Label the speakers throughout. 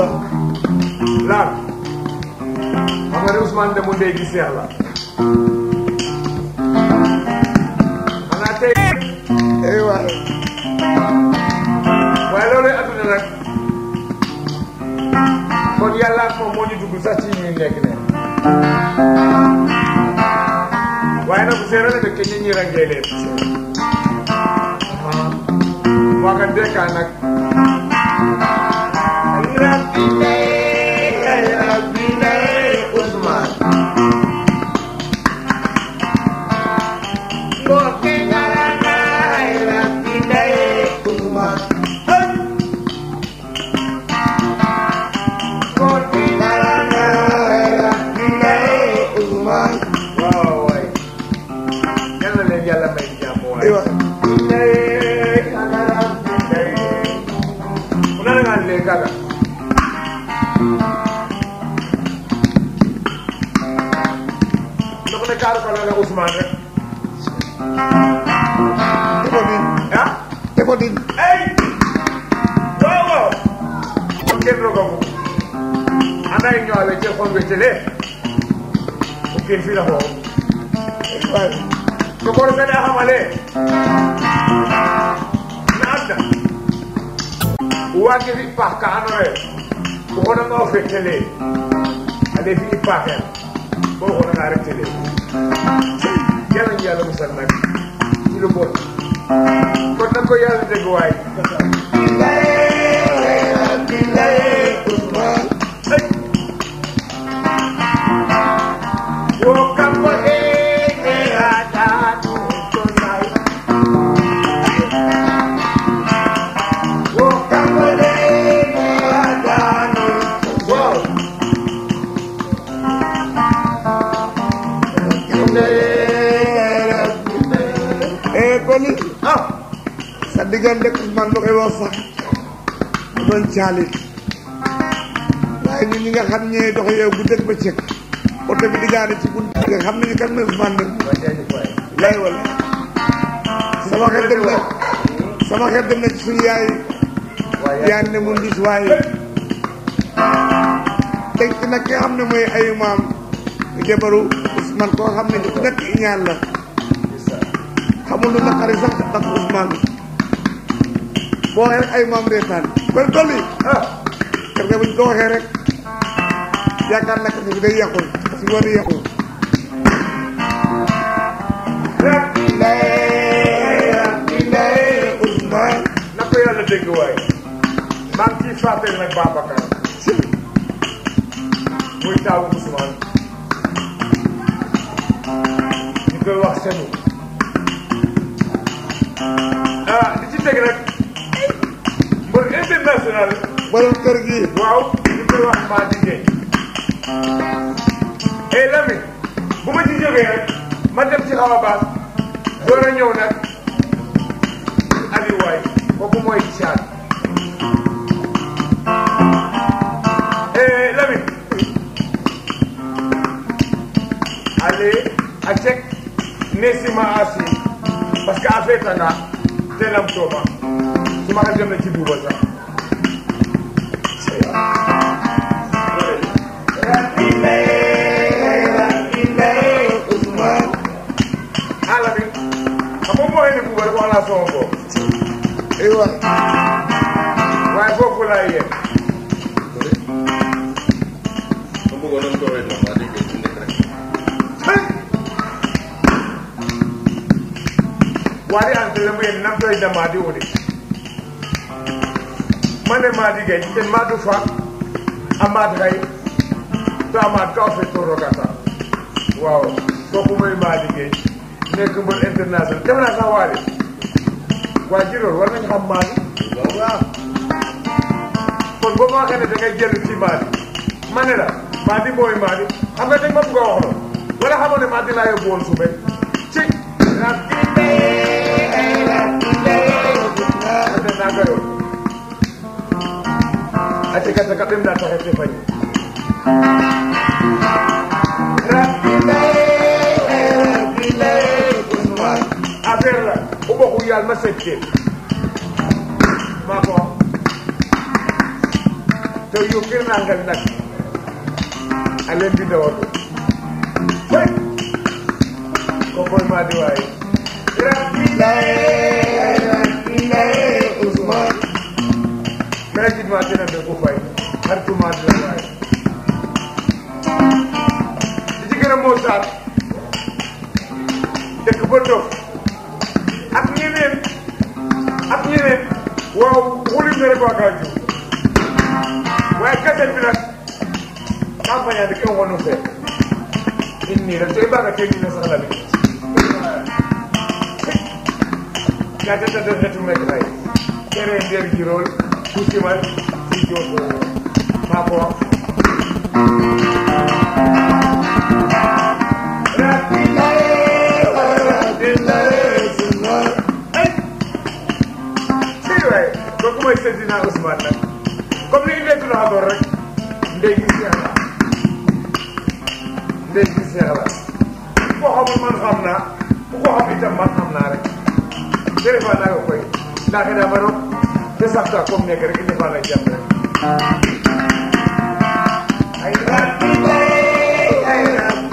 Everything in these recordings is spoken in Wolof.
Speaker 1: aywa
Speaker 2: laal xam nga ne Ousmane Demba Ndeye gi seex la xanaa tey
Speaker 1: aywa
Speaker 2: waaye loolu adduna nag kon yàlla ak moom moo ñu dugg sax ci ñuy nekk ne waaye nag bu seeree la dëkk ñi ñi rangee leen waa ka dekkaa nag rabbi nay rabbi nay Ousmane mbokki garana rabbi nay Ousmane mbokki garana rabbi nay
Speaker 1: Ousmane
Speaker 2: waaw waay yal na leen yàlla may jàmm waay
Speaker 1: aywa
Speaker 2: Una nanga le kaga. Ndoko ne kaaru kala la Ousmane rek.
Speaker 1: teko din
Speaker 2: Ah?
Speaker 1: teko din
Speaker 2: Hey! Wow wow. Ko ken rogo ko. Ana ñoo ale ci xol be tele. Ko ken fi la ho.
Speaker 1: aywa
Speaker 2: Ko ko sa da xamale. Na adda. Wage fi pa ka anore. Ko ko na ngo fe tele. Ale fi pa ka. Ko ko na rek tele. Yàlla ñu yàlla musal nag ci lu bon. Kon nag ko yàlla dégg waay. Wo kambo e e ata tu tonai. Wo kambo e e ata tu Wow.
Speaker 1: eh Koli
Speaker 2: Ah.
Speaker 1: sa diggante ak Ousmane ba koy wax sax mu doon caalit waaye ñun ñi nga xam ñee dox yow bu dëkk ba cëkk oto bi di gaare ci bunt nga xam nañu kan mooy Ousmane dem
Speaker 2: Wa jaajëf waay.
Speaker 1: lay wala sama xel dem na sama xel dem na ci suñu yaay
Speaker 2: Waay
Speaker 1: yaay ne mun gis waaye teg ci nag ki nga xam ne mooy ayu maam jabaru Ousmane koo xam ne ku nekk iñaan la xamul lu naqari sax ndax Ousmane boo waxee rek ay maam reetaan kon Koli
Speaker 2: Ah.
Speaker 1: kër ga buñ ko waxee rek yaakaar naa ne bi day yàqul parce que war a yàqul
Speaker 2: Rabbi lay, rabbi lay.
Speaker 1: Ousmane
Speaker 2: na ko yàlla dégg waay maa ngi ciy fàttali nag Babacar muy taawu Ousmane ñu koy wax senu ah li ci teg nag mbër international
Speaker 1: borom kër gi
Speaker 2: waaw ñu koy wax maa liggéey et Lamine bu ma ci jógee rek ma dem ci xaw a baas door a ñëw nag Aliou waay kooku mooy caat et Lamine allez a cek nesima asi parce que a feetanga telam tooma suma xel dem na ci duuba sax ala bi xam nga mooy ne buuba rek wax naa sama bopp
Speaker 1: aywa
Speaker 2: waaye foofu laay yem
Speaker 3: ma bëggoon nañ ko wéy noonu waa dégg ci nekk rek
Speaker 2: waari an tele mu yen nam toy da maadi woni mane maadi gay ten maadu fa a maad xay to a maad ka o fet to rogata waaw kooku mooy maadi gay nekk mbër international def naa sax waari waa jiroor war nañ xam maadi waaw kon boo ma waxee ne da ngay jël ci maadi ma ne la maadi mooy maadi xam nga dañ ma bëgg a wax loolu wala xamoon ne maadi laa yóbbu woon suube ci ate naga yo ate kata ka ɓem na taxe te fañ affaire la o ɓoxu yaal ma seet teen maa ko wax te yo kirnangal nag a leen di dawatu hey ko koy maa di waaye gratuitement dina de ko fay xaritument di la waaye di ci gën a moo saar dëkk ba dof ak ñeneen ak ñeneen waaw wulim na rek waa Kaaju waaye kaset bi nag campagne de kenn wonu fee inni rek tey baaga tey ñu ne sax la bi gata tata retu mek ray kere nder jirol kusimal si joto maa ko wax si waay kooku mooy Seydina Ousmane nag comme ni ñu nekk loo xamoon rek ndey gi seex la ndey gi seex la ku ko xamul man xam naa ku ko xam itam man xam naa rek defa naa ko koy ndax daa ma roog te sax taa comme nekk rek defa naa jàpp rek ay ay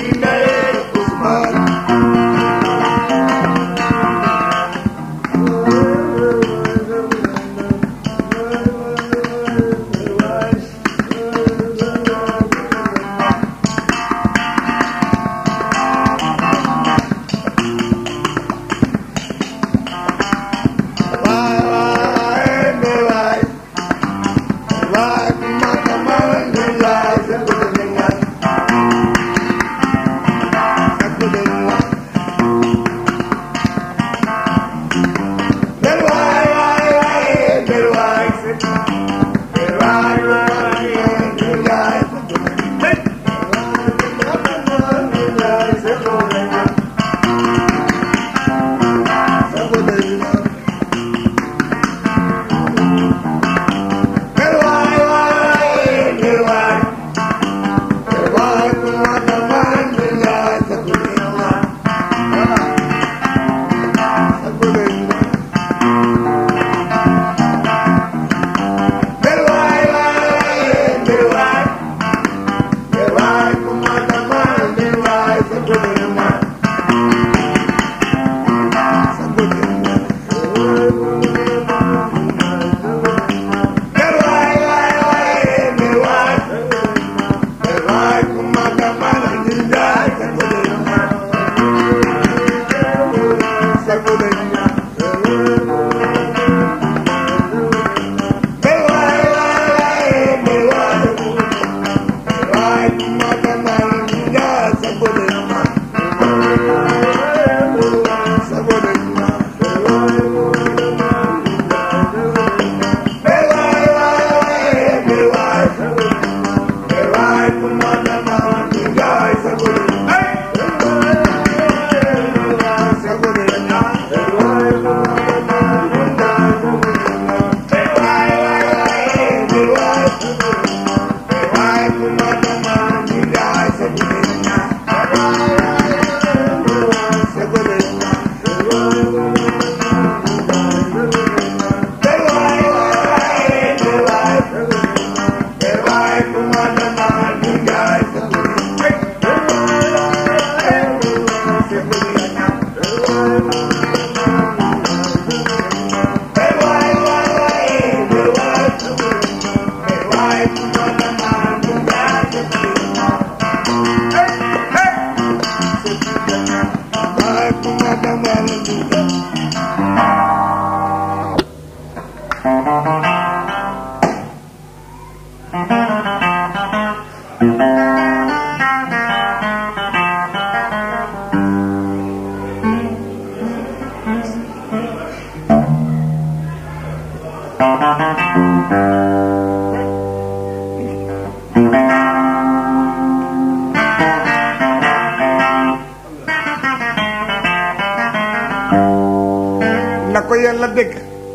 Speaker 1: na ko yàlla dégg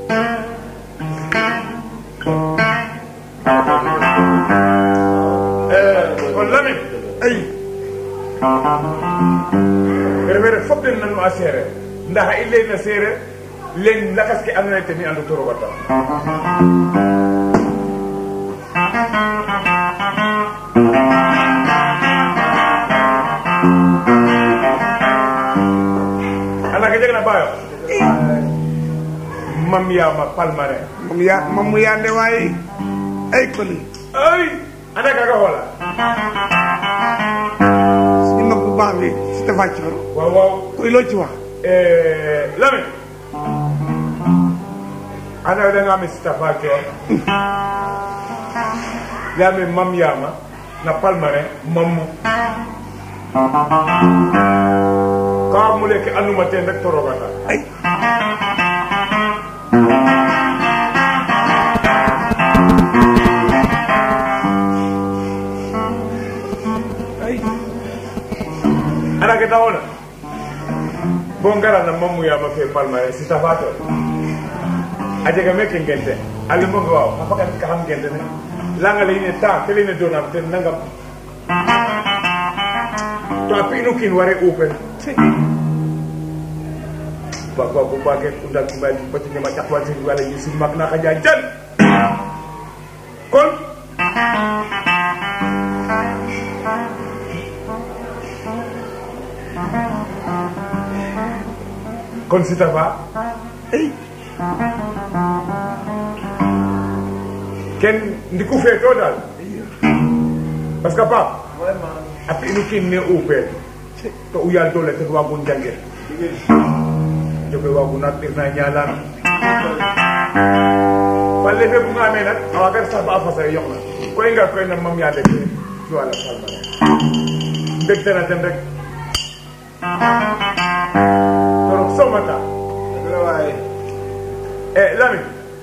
Speaker 2: kon Lamine
Speaker 1: ay
Speaker 2: refere fop den nan ma a seereer ndax i leyna seereer len lakas ke andoona yee ten i andu to roog a tax ana ke jeg na bayo mam yama palmarin
Speaker 1: moom yaa moom mu yaande waaye ay koli
Speaker 2: ay anda kaga xola
Speaker 1: suñu mag bu baax bi si tafa ci faro
Speaker 2: waaw waaw
Speaker 1: koy loo ci wax
Speaker 2: Eh, Lamine ana da nga mi Sitafa Coor Lamine mam yama na palmarin mammu ka mu leke anduma ten rek torogata
Speaker 1: ay ay
Speaker 2: ana ke taxona bo ngara na mammu yama fe palmarin Sitafa Coor a jega meke ngente a lemboga waaw a fakat ka xam ngente ne langa leyine temps ke leyne donam ten nangam to a pi'inu kiin ware upen bagwa ko bage kunda kumali pati nyama chakwa sing wala yisi makna kajajan kon kon sita ba
Speaker 1: ay
Speaker 2: ken ndiku feto dal parce que pap api inu kin ne upen to uyal dole te wagun jangir jobe wagu nak tirna nyalan balle fe bunga me nak awagar sa ba fasa yok na koy nga koy na mam ya de ci wala salma deg tana ten rek torok somata eh lami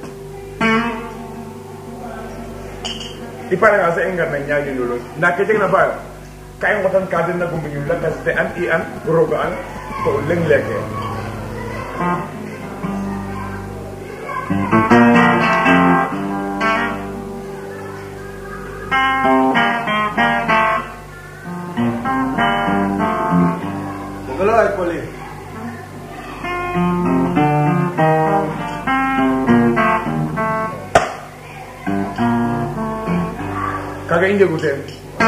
Speaker 2: ipare nga sa engar na nyaagi lolo na ke jeg na bayo kay ngotan ka den na gumbi ñu la kas te an i an roga an to leng leke
Speaker 3: Dagalo ay poli.
Speaker 2: kaga i njegu teen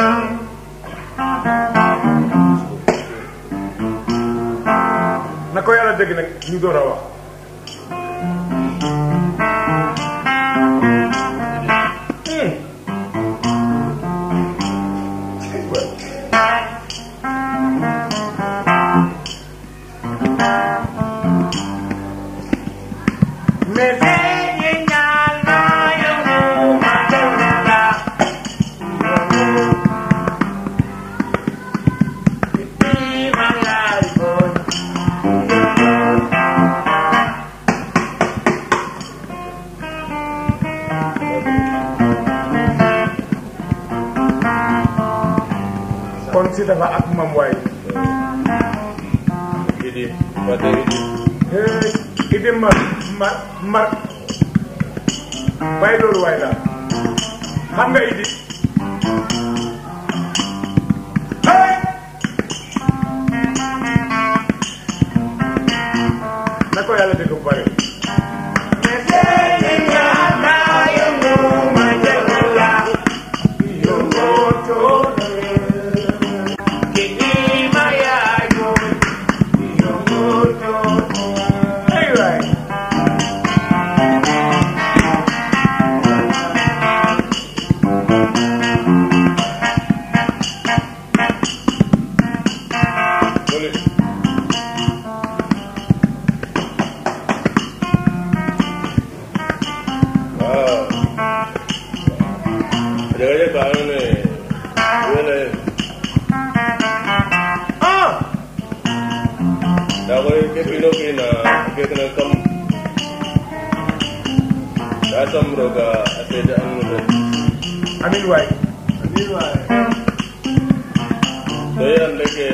Speaker 2: na ko yàlla dégg nag ñu door a wax mais kon si dafa ak mam waay
Speaker 3: Idi, pati idi.
Speaker 2: hey idi mar mar mar bàyyi loolu waay daal xam nga idi hey na ko yàlla dégg bu bare Hey, right.
Speaker 3: Poli. Ah. Jaga-jaga kan ni. Wala.
Speaker 2: ah
Speaker 3: Da ko ke pino kina ke kana kam. Da sam roga aseda anu da.
Speaker 2: amin waay
Speaker 3: To yan leke.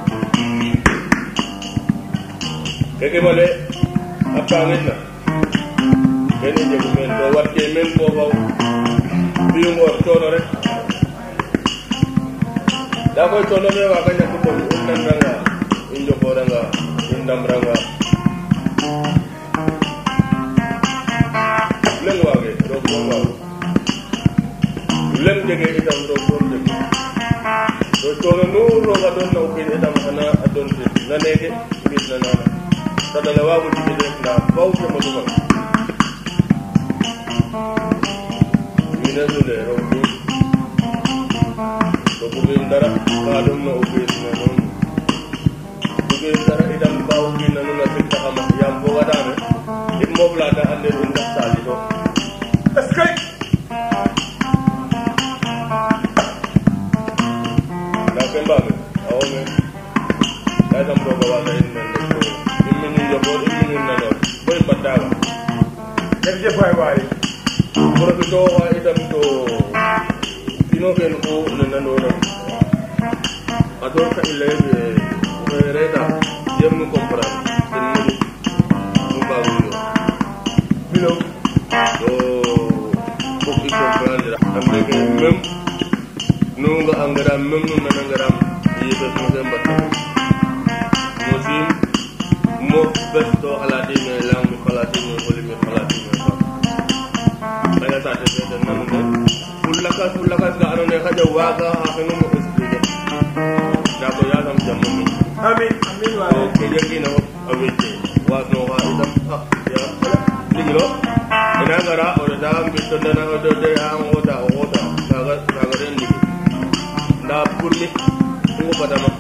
Speaker 3: Keke male apangit na. Kani je men do wat ke men ko baw. Biyo ngor tono rek. Da koy tono me wa kanya ko to undan ranga. Injo ko ranga. Indam ranga. Leng wage do ko waw. Leng jege itam do ko jege. xana a doon te na neeke mbis na naana tadale waago jigi de nda faw ke mo dugal mine sule roog fi to bugim dara ka ɗum na o fiis na noon bugim dara itam ba o fiina nuun a sig taxama yaam fogadame im moof lata ande ɗum ndax sali to
Speaker 2: est-ce que
Speaker 3: nda ke mbaame awome ka sam roga wasa in men rek to in minin yokoor in minin nanoor bo i mbattaga
Speaker 2: jërëjëf waay waay
Speaker 3: profito oxa itam to kino ken fo ne nanona a door ka i leye oxe reeta jem nu comprendre ten moƴu nu mbaago yo
Speaker 2: bilo
Speaker 3: to fok i comprendre ande ke même nu nga angaram même nu nanangaram yefes no ke mbatta mosim mo bes to xalatime lang mi xalatime foli mi xalatime fa xaƴa saate fe den nanu ne fu lakas fu lakas ka ando naye xaƴa waaga xa xenum o expliquer nda ko yasam jamo mi
Speaker 2: amin amin waay
Speaker 3: ke jegina fop a wecce wasnoxa itam a ya ndigilo ina ngara o reta mbito ndana o de de a ngoota o xoota kaga kaga den ndigi nda pour mi i ngobatama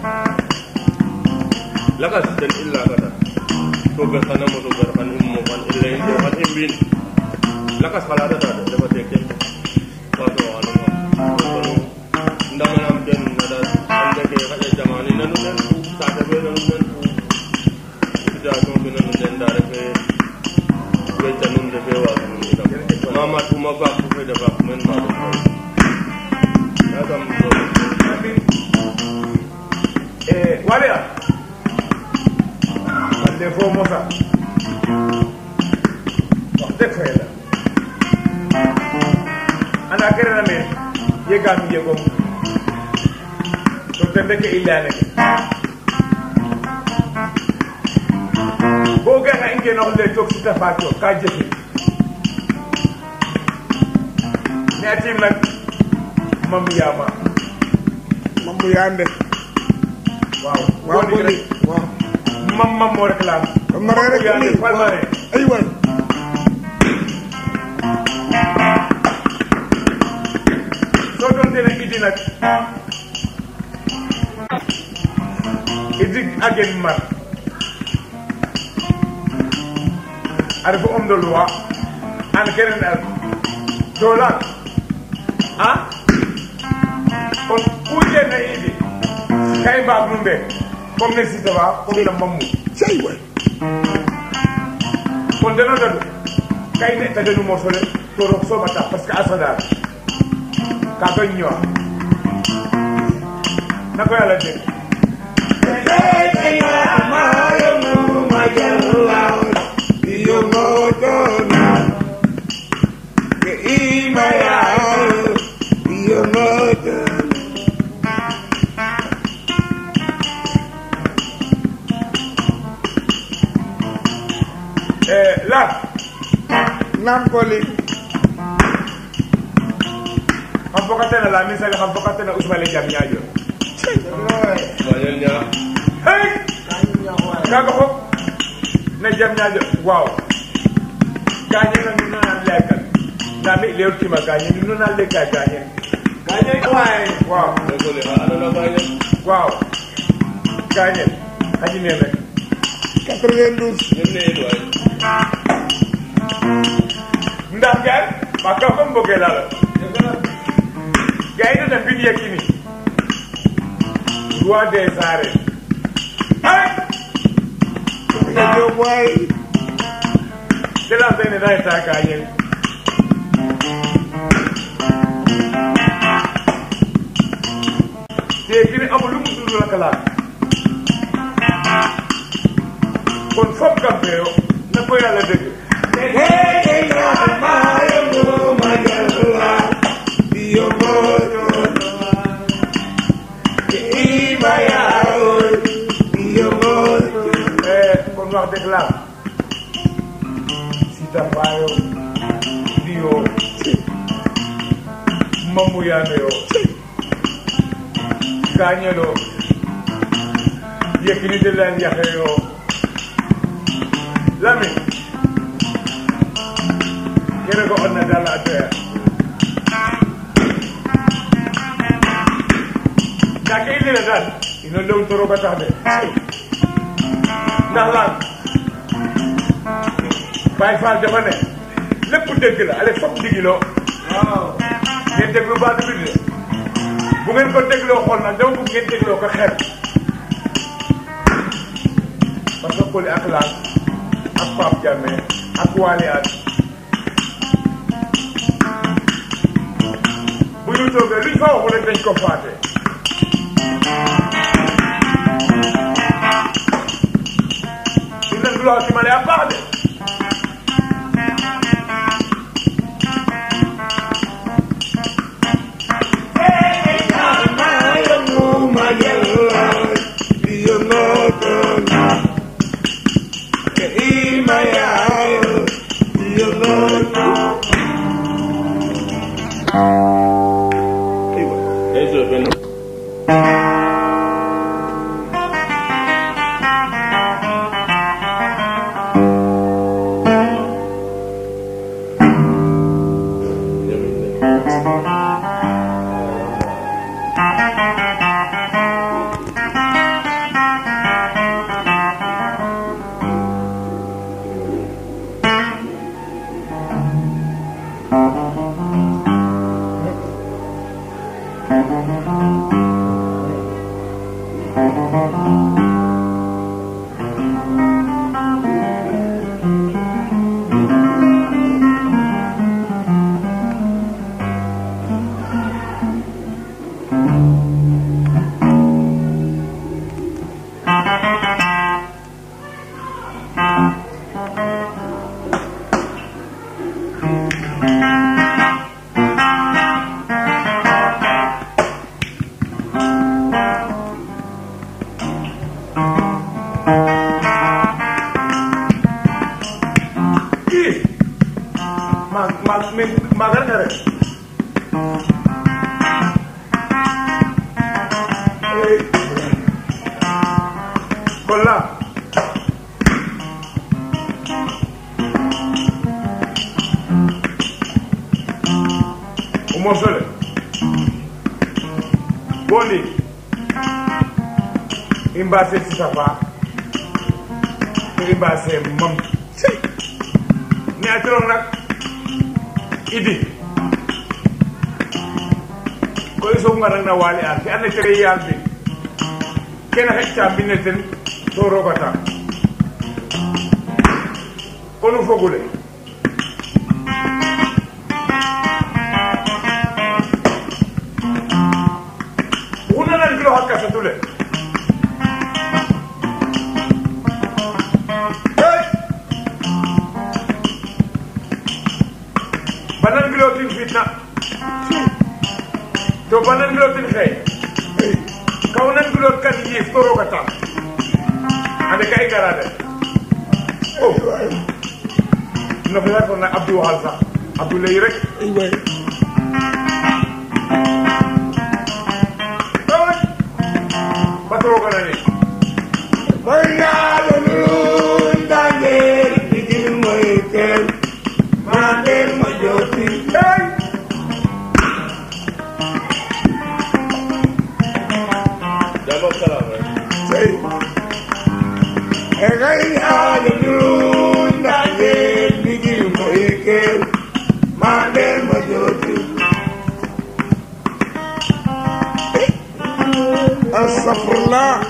Speaker 3: lakas ten i lagata to ber xana moso gar xan i mofan i leyin to xan i mbiin lakas xalatata de refate ken wasoxanuma ndamanam ten nada ande ke xaƴa jamani nanu nen fu saate fe nanu nen fu situation fe nanu nen nda refe wecca nun refe waag nun itam mama tuma faak fu fede faak men ma ɗum yasam
Speaker 2: amin eh waliya man de fo mosa wax dëgg fa yàlla ana kere na men yegami yegom to te ndeke i leyane ke bo gana i ngenox le toog sita faco ka jefe ne atim nak mam yama
Speaker 1: mam mu yande
Speaker 2: waaw
Speaker 1: waaw
Speaker 2: Boo
Speaker 1: ko
Speaker 2: rek
Speaker 1: waaw
Speaker 2: mam mam moo rek laam
Speaker 1: ma rek rek
Speaker 2: Yande
Speaker 1: ni
Speaker 2: Palmarin
Speaker 1: ay waay
Speaker 2: soo doon tene idi nag idi agen mar a refa homme de loi an kenen ar dolan a kon ku jena idi ka i mbaag nu mbe comme ne sitaba comme na mamu
Speaker 1: cey waay
Speaker 2: kon deno dadu ka i neta denu mosole to roog sooma tax parce que a sadar kaga ñowa na ko yàlla dégg Eh, la
Speaker 1: nam ko li
Speaker 2: xam fokkatena la min saga xam fokkatena Ousmane Jam ñaajo
Speaker 3: bañel ñaa
Speaker 2: hey kaga fop na jam ñaajo waaw gañe na nu nana lekkan nda mi lewr tima gañe nu nana lekka gañe gañe waay waaw
Speaker 3: lekole xa andona bañel
Speaker 2: waaw gañe xaji neen rek
Speaker 1: 92
Speaker 3: nem ne in waay
Speaker 2: ndax gaay ma ka fo mboge lala gaay na mbin yekini roi des arènes ay
Speaker 1: nga jóg waay
Speaker 2: de la sene na eta gañe te kini amul lu mu dund la kala kon fop kam feyo na ko yàlla dëgg Eh, kon wax dëgg la sita fayo diyo mamu yano yo kañelo Yékini de leen yaxe yoo Lamine kene ko on na dalla atoya dake i lene daal ino lew toro ba tax de ndax lan Baye Fall dafa ne lépp dëgg la ale fop ndigiloo ngeen déglu baatu bi de bu ngeen ko dégloo xool nag dama bëgg ngeen dégloo ko xel parce que Coly ak Laal ak Pape Diame ak Waly An bu ñu toogee luñ fa waxu rek dañ ko faate dinañ loo ci ma ne a baax de
Speaker 3: Eso es bueno.
Speaker 2: kii ma ma mi ma garga rek kon la o mosole boni i mbase sisafa i mbase mam ne a coron nag idi ko i soog nga na waali an ke ando kere yaal bi kene xeƴta mbine ten to rogata konu fogule oxu nanan kilo xa kasatule hey! banan gilotin fitna to banan gilotin xey kawnan gilot kan yiif to roga tam ande ka i gara de o no xeya tona abdou waxal sax abdou ley rek Ay, bat roga nani hey!
Speaker 3: Jàmm ak salaam rek.
Speaker 1: Astagfirullah.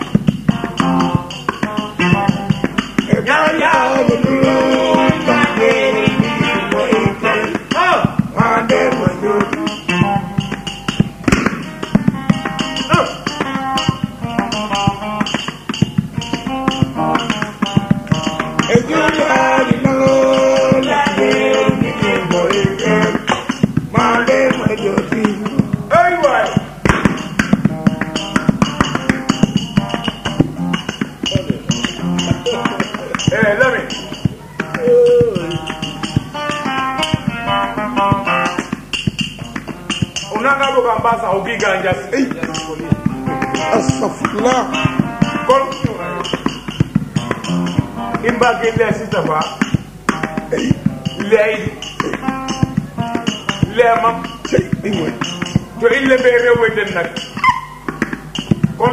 Speaker 2: ay waay eh Lamine o nanga boga mbasa o giga njas
Speaker 1: Astagfirullah.
Speaker 2: kon imbage le sitafa leydi leemam
Speaker 1: cey i ngoy
Speaker 2: to ille ɓe rewoyden nag kon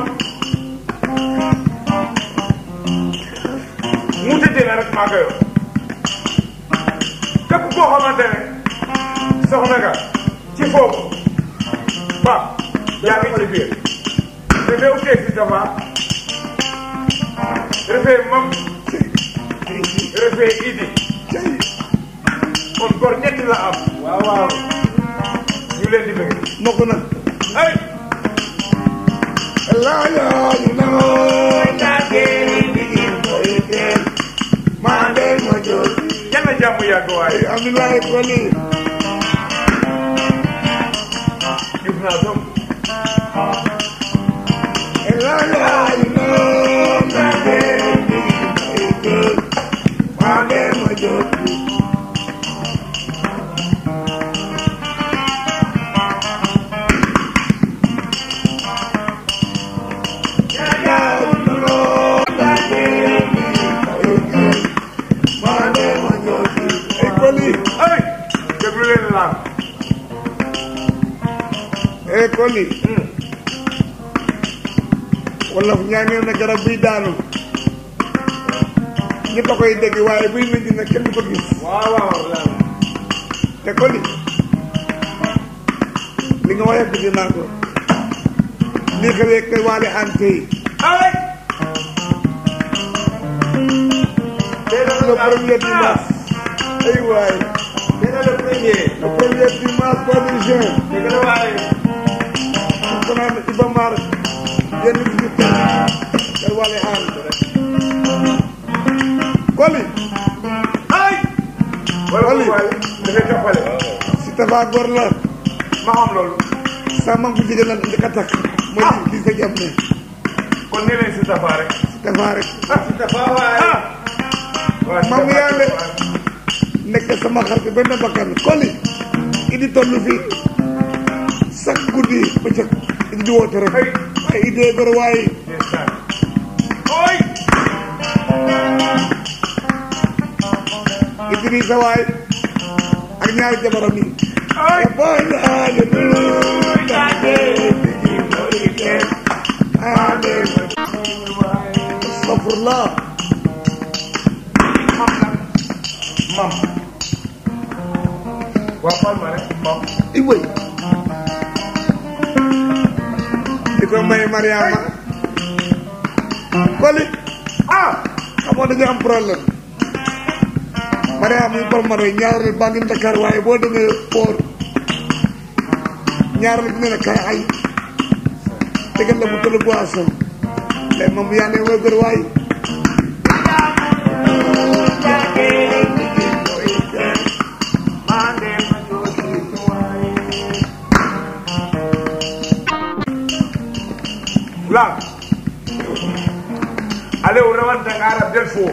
Speaker 2: mutedena rek maaga yo képp koo xamante ne soxna nga ci foofu ba yaa ngi ci biir refe u kee sitafa refe mam refe idi
Speaker 1: cey
Speaker 2: kon gor ñetti la am waaw waaw ñu leen di bëgg
Speaker 1: mokk na
Speaker 2: ay
Speaker 1: laañooñu noo ndagee digin koy teen maa ndey ma joor
Speaker 2: yàlla jàmm yàgg waaye
Speaker 1: Abdoulaye Koli
Speaker 2: gis naa som
Speaker 1: laañooñu noo ndagee digin koy teen maa ndey ma joor laañooñu noo ndagee digin koy teen maa ndey ma joor ay Koli
Speaker 2: ay déglu leen laan
Speaker 1: eh Koli wolof ñaanee na garab buy daanu ñëpp a koy dégg waaye buy mujj nag kenn du ko gis
Speaker 2: waaw waaw laan
Speaker 1: te Koli li nga wax yàgg dinaa ko lii xewee kay waale ante yi
Speaker 2: ay
Speaker 1: le premier dimanche ay waay
Speaker 2: dina le premier
Speaker 1: le premier dimanche mois de juin
Speaker 2: dëgg la waaye
Speaker 1: ko naan Iba Mar yenn bi ñu tëj kay waale ante Koli
Speaker 2: ay wala
Speaker 1: Oli.
Speaker 2: waaye dafay toppale
Speaker 1: si tafa góor la
Speaker 2: ma xam loolu
Speaker 1: sa mam bu jigéen la njëkk a takk mooy li sa jam ne
Speaker 2: kon ni leen si tafa rek
Speaker 1: si tafa rek
Speaker 2: ah si tafa waaye ah waaw si
Speaker 1: Maam
Speaker 2: tafa
Speaker 1: yàlla.
Speaker 2: rek waaye.
Speaker 1: nekk sama xarit benn bakkan Koli idi toll fii chaque guddi bëccëg idi di woote rek
Speaker 2: Ay.
Speaker 1: ay idée gor waaye
Speaker 2: ndeysaan oy
Speaker 1: Idrissa waay ak ñaari jabaram yi
Speaker 2: ay
Speaker 1: boy ade dulutade digi morike ade astafurlah
Speaker 2: mam nag mam waa Palma rek mam
Speaker 1: i wëy di ko may Mariama Koli
Speaker 2: ah
Speaker 1: xamoo dañu am problème Mariama yi Palmarin ñaareel baa ngi Dakar waaye boo demee port ñaareel bi ne la kay ay tegal la bu tëdd boisson mais moom yaa ne wëgër waay
Speaker 2: Lang. Ale o rawanta nga arab del fo.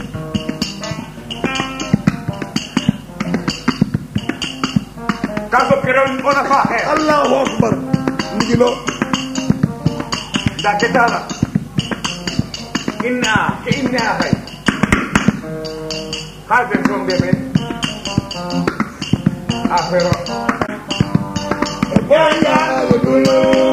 Speaker 2: Kaso kiran ona fa he.
Speaker 1: allahu akbar ndigilo
Speaker 2: Da ketala. Inna ke inna hay. Kalbe from de men. Afero.
Speaker 1: boya dulu